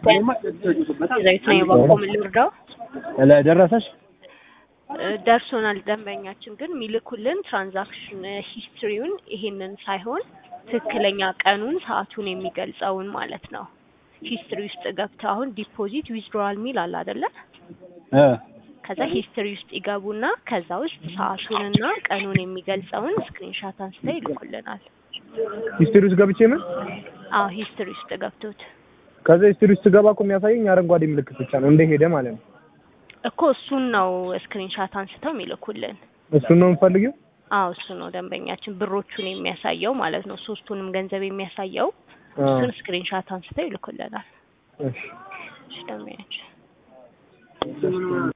ዘይት ነው የበቆ ምን ልርዳው? ደረሰሽ? እ፣ ደርሶናል። ደንበኛችን ግን የሚልኩልን ትራንዛክሽን ሂስትሪውን ይሄንን ሳይሆን ትክክለኛ ቀኑን ሰዓቱን የሚገልጸውን ማለት ነው። ሂስትሪ ውስጥ ገብተው አሁን ዲፖዚት ዊዝድሮዋል ሚል አለ አይደለ? እ ከዛ ሂስትሪ ውስጥ ይገቡና ከዛ ውስጥ ሰዓቱንና ቀኑን የሚገልጸውን ስክሪንሻት አንስተው ይልኩልናል። ሂስትሪ ውስጥ ገብቼ ምን አዎ ሂስትሪ ውስጥ ገብቶት ከዛ ሂስትሪ ውስጥ ስገባ እኮ የሚያሳየኝ አረንጓዴ ምልክት ብቻ ነው እንደሄደ ማለት ነው። እኮ እሱን ነው ስክሪንሻት አንስተው የሚልኩልን። እሱን ነው የምፈልገው። አዎ እሱ ነው ደንበኛችን ብሮቹን የሚያሳየው ማለት ነው። ሶስቱንም ገንዘብ የሚያሳየው አ፣ እሱን ስክሪንሻት አንስተው ይልኩልናል። እሺ እሺ ደንበኛችን